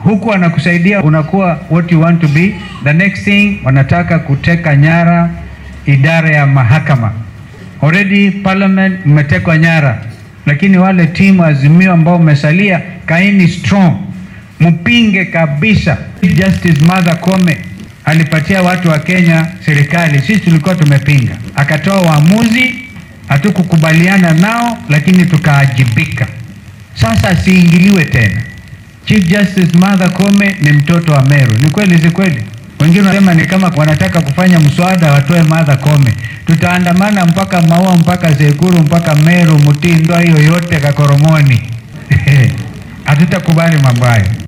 huku wanakusaidia unakuwa what you want to be. The next thing wanataka kuteka nyara idara ya mahakama. Already parliament mmetekwa nyara, lakini wale timu Azimio ambao umesalia, kaini strong, mpinge kabisa. Justice Martha Koome alipatia watu wa Kenya serikali, sisi tulikuwa tumepinga, akatoa uamuzi, hatukukubaliana nao, lakini tukaajibika. Sasa asiingiliwe tena. Chief Justice Martha Koome ni mtoto wa Meru. Ni kweli, si kweli? Wengine wanasema ni kama wanataka kufanya mswada watoe Martha Koome. Tutaandamana mpaka Maua, mpaka Sekuru, mpaka Meru, Mutindo, hiyo yote Kakoromoni. Hatutakubali mambo hayo.